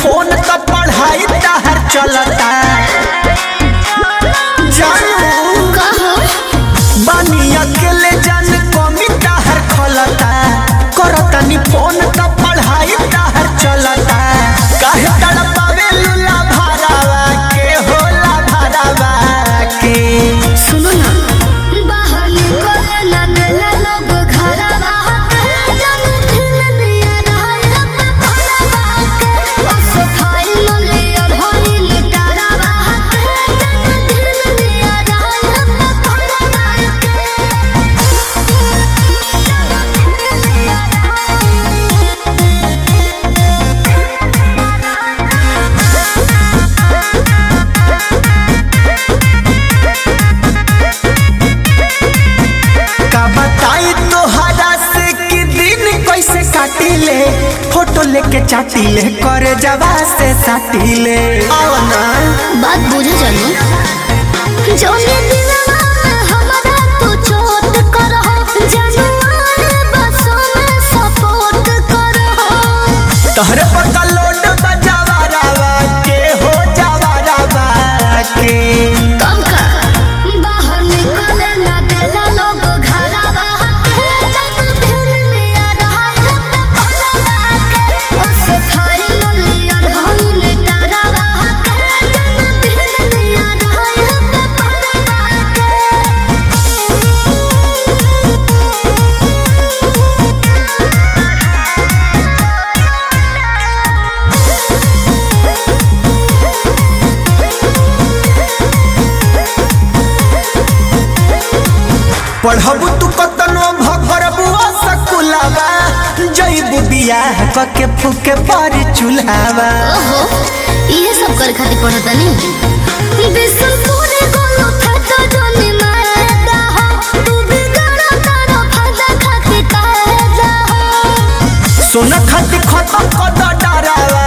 phone तो पढ़ाई तहर चलता जानू कहो बानी अकेले जान कमी तहर खलता करतनी फोन तो पढ़ाई तहर चलता काहे तड़पावे लुला भरावा के होला भरावा के सुनो ना बाहर निकले ना देला लोग घरवा जन दिन दिया रहल भरवा के ओ सफाई न लिया भई निटारवा जन दिन दिया रहल भरवा का बताई तोहरा से कि दिन कैसे काटिले फोटो लेके चाटिले करे जवा से साटिले आओ ना बात बुझे जानू जोने दिलवा हमारा तू चोट करहो जानवर बसों में सपोर्ट करहो तोहरे पर का लोड बजावा रावा के हो जावा रावा के कब का बाहर निकले ना देला लोग घरवा जब दिन लिया रहल भरवा के ओ सफाई न लिया ढंग निटारवा जब दिन लिया रहल भरवा के पढ़बू तू कतनो भरबू सकुलावा जईबू बियाह कके फूके पर चूल्हावा ओहो ये सब कर खातिर पढ़ता नहीं बिसुनपुरे गोलो फटा जोनी मारदा हो तू भी गाना तारा फटा खातिर कहदा हो सोना खाती खत्म कद डरावा